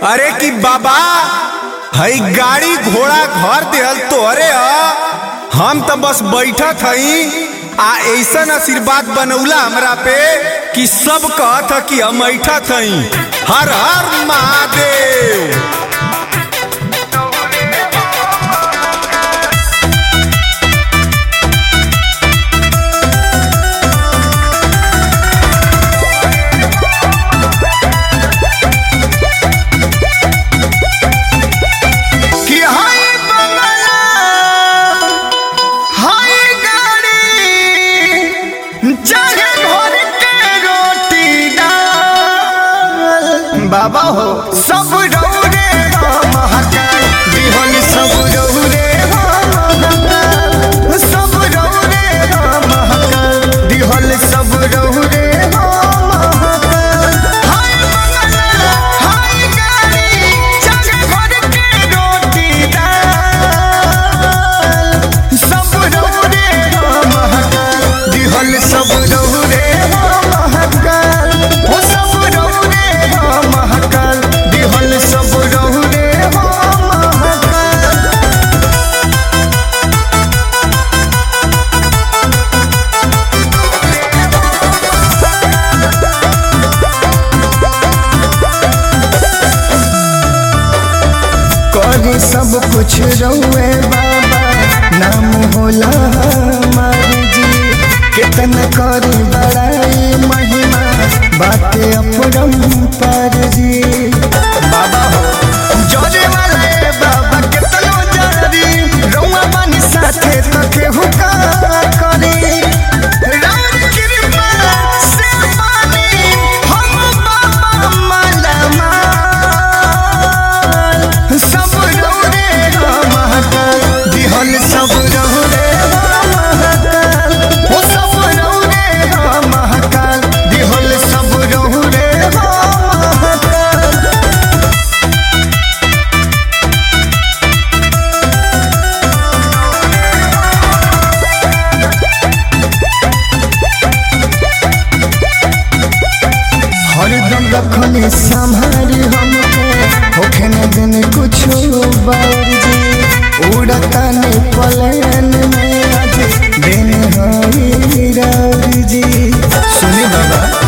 अरे कि बाबा हई गाड़ी घोड़ा घर देहल तोहरे ह हम तो बस बैठत हई आ ऐसन आशीर्वाद बनौला हमरा पे कि सब कहत ह कि हम ऐठत हई हर हर महादेव कि हाय बंगला हाय गाड़ी चाहे घर के रोटी दाल बाबा हो सब रौरे हम हकार बिहन सब रौरे हम हकार सब रौरे हम हकार दिहल सब रौरे हम हकार हाय बंगला हाय गाड़ी चाहे घर के रोटी दाल सब रौरे हम हकार दिहल सब रौरे हम हकार ओ सब रौरे हम हकार दिहल सब रौरे हम हकार करे सब कुछ रहुए बाबा नाम होला हमार जी कितना करे बड़ाई महिमा बाटे अपरंपार जी बाबा हो जोरे वाले बाबा कितनो जारी रउआ बानी साथे तो केहू का करे राम कृपा से बानी हम बाबा माला माल सब रौरे हम हकार दिहल सब रौरे हम हकार ओ सब रौरे हम हकार दिहल सब रौरे हम हकार हरदम रखने संभारी हमके होखे न दिन कुछ बार जी उड़ता ने पलन में आज दिन हरी रार जी सुनी बाबा